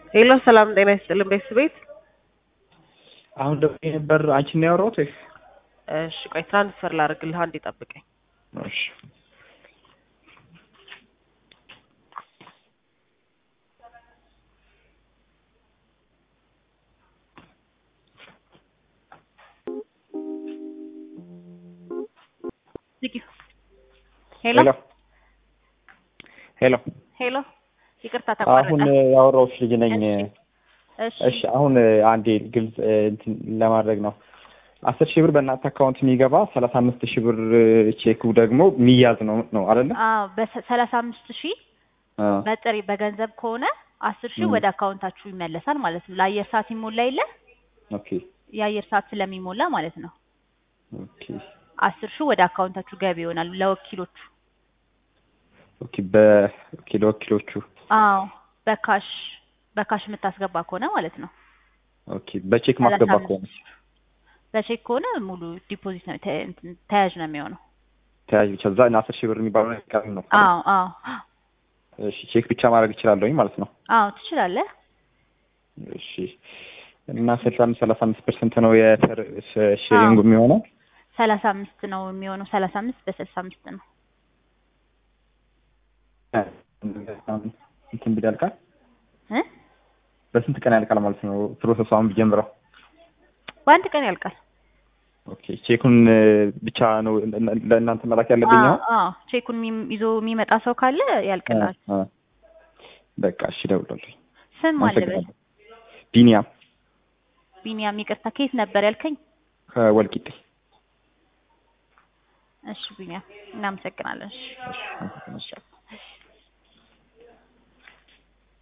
ሄሎ ሰላም ጤና ይስጥልን ቤተሰቤት። አሁን ደግሞ የነበር አንቺን ነው ያወራሁት ወይስ? እሺ ቆይ ትራንስፈር ላድርግልህ፣ አንዴ ጠብቀኝ። እሺ ሄሎ ሄሎ ሄሎ ሄሎ፣ ይቅርታ አሁን ተቋረጠ። ያወራሁሽ ልጅ ነኝ። እሺ እሺ አሁን አንዴ ግልጽ እንትን ለማድረግ ነው። አስር ሺህ ብር በእናንተ አካውንት የሚገባ ሰላሳ አምስት ሺህ ብር ቼኩ ደግሞ የሚያዝ ነው ነው አይደለ? አዎ በሰላሳ አምስት ሺህ አዎ። በጥሬ በገንዘብ ከሆነ አስር ሺህ ም። ወደ አካውንታችሁ ይመለሳል ማለት ነው። ለአየር ሰዓት ይሞላ የለ ኦኬ የአየር ሰዓት ስለሚሞላ ማለት ነው። ኦኬ አስር ሺህ ወደ አካውንታችሁ ገቢ ይሆናል ለወኪሎቹ። ኦኬ በኦኬ ለወኪሎቹ አዎ በካሽ በካሽ የምታስገባ ከሆነ ማለት ነው። ኦኬ በቼክ ማስገባ ሰላሳ ከሆነ አምስት በቼክ ከሆነ ሙሉ ዲፖዚት ነው ተ- እንትን ተያዥ ነው የሚሆነው። ተያዥ ብቻ እዛ አስር ሺህ ብር የሚባለው ነገር ቀሪ ነው። አዎ አዎ እሺ ቼክ ብቻ ማድረግ እችላለሁኝ ማለት ነው። አዎ ትችላለህ። እሺ እና ስልሳ አምስት ሰላሳ አምስት ፐርሰንት ነው የሼሪንጉ የሚሆነው። ሰላሳ አምስት ነው የሚሆነው። ሰላሳ አምስት በስልሳ አምስት ነው። እንትን ቢል ያልቃል። እ በስንት ቀን ያልቃል ማለት ነው ፕሮሰሱ አሁን ቢጀምረው? በአንድ ቀን ያልቃል። ኦኬ ቼኩን ብቻ ነው ለእናንተ መላክ ያለብኝ አዎ አሁን? አዎ ቼኩን የሚም- ይዞ የሚመጣ ሰው ካለ ያልቅላል። አ- አ። በቃ እሺ እደውላለሁ። ስም አለበት አመሰግናለሁ። ቢኒያም ቢኒያም። ይቅርታ ከየት ነበር ያልከኝ? ከወልቂጤ። እሺ ቢኒያም እናመሰግናለን። እሺ እሺ አመሰግናለሁ።